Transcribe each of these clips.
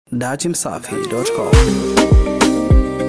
datimsafi.com.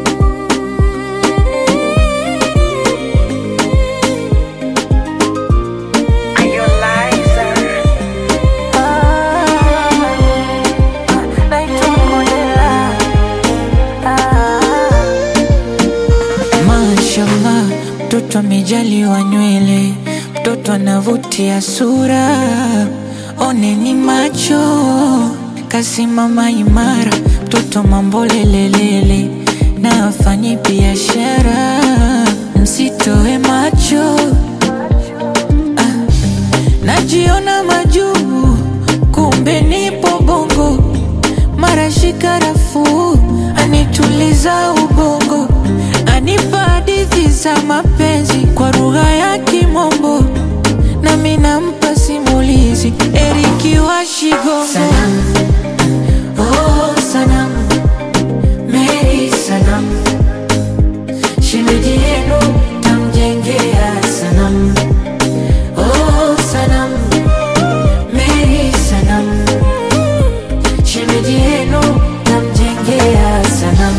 Mashallah, mtoto amejaliwa nywele, mtoto anavutia sura, oneni macho, kasimama imara, mtoto mambo lelelele, na afanyi biashara, msitoe macho ah, najiona majuu, kumbe nipo bongo, mara shikarafu anituliza ubongo, anipa hadithi za mapenzi kwa lugha ya Kimombo, nami nampa simulizi Eriki wa Shigongo. Sanam, oh sanam, Mary sanam, shemeji yenu tamjengea sanam, oh sanam, Mary sanam, shemeji yenu tamjengea sanam.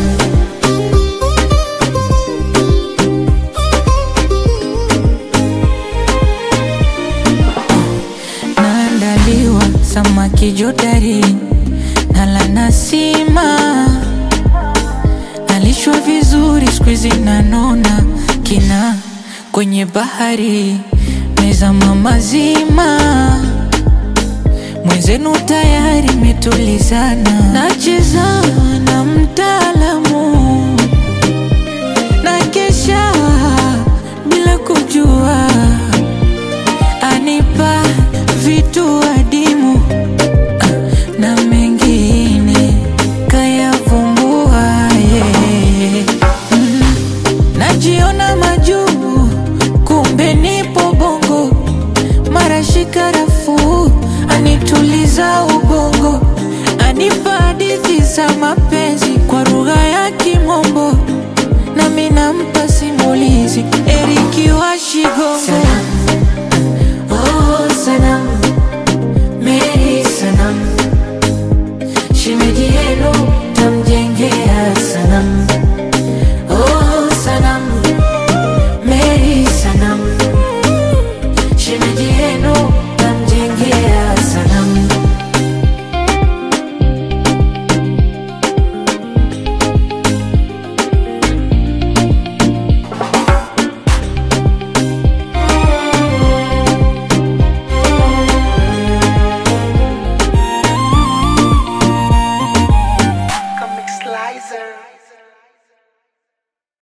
naandaliwa samaki jodari nala nasima nalishwa vizuri skuizi nanona kina kwenye bahari mezama mazima mwenzenu tayari metulizana nacheza na mtaalamu na kesha bila kujua anipa vitu adimu ah, na mengine kayavumbua yeye mm. najiona majuu kumbe nipo bongo mara shikarafu anituliza ubongo anipa hadithi za mapenzi kwa lugha ya kimombo nami nampa simulizi eriki wa shigongo Oh, sanam, Mary sanam, shemeji yenu tamjengea sanam. Oh, sanam, Mary sanam, shemeji yenu tamjengea sanam. Comic Slicer.